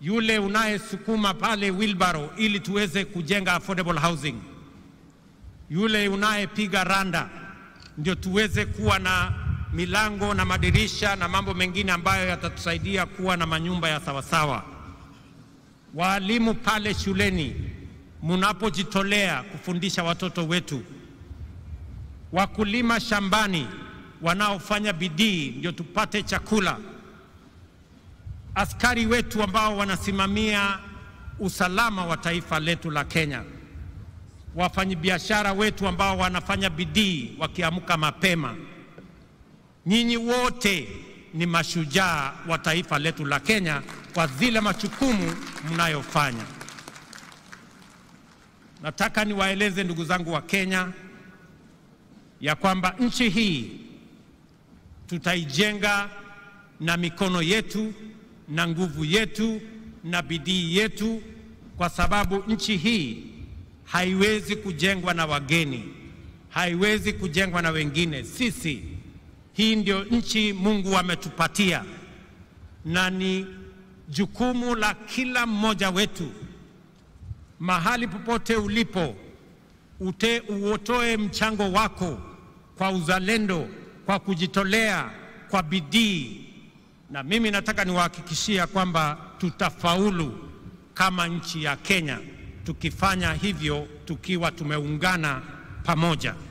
yule unayesukuma pale wheelbarrow ili tuweze kujenga affordable housing, yule unayepiga randa ndio tuweze kuwa na milango na madirisha na mambo mengine ambayo yatatusaidia kuwa na manyumba ya sawasawa. Waalimu pale shuleni, mnapojitolea kufundisha watoto wetu, wakulima shambani wanaofanya bidii ndio tupate chakula, askari wetu ambao wanasimamia usalama wa taifa letu la Kenya, wafanyabiashara wetu ambao wanafanya bidii wakiamka mapema. Nyinyi wote ni mashujaa wa taifa letu la Kenya kwa zile majukumu mnayofanya. Nataka niwaeleze ndugu zangu wa Kenya ya kwamba nchi hii tutaijenga na mikono yetu na nguvu yetu na bidii yetu, kwa sababu nchi hii haiwezi kujengwa na wageni, haiwezi kujengwa na wengine. Sisi hii ndio nchi Mungu ametupatia, na ni jukumu la kila mmoja wetu, mahali popote ulipo, ute uotoe mchango wako kwa uzalendo, kwa kujitolea, kwa bidii, na mimi nataka niwahakikishia kwamba tutafaulu kama nchi ya Kenya tukifanya hivyo tukiwa tumeungana pamoja.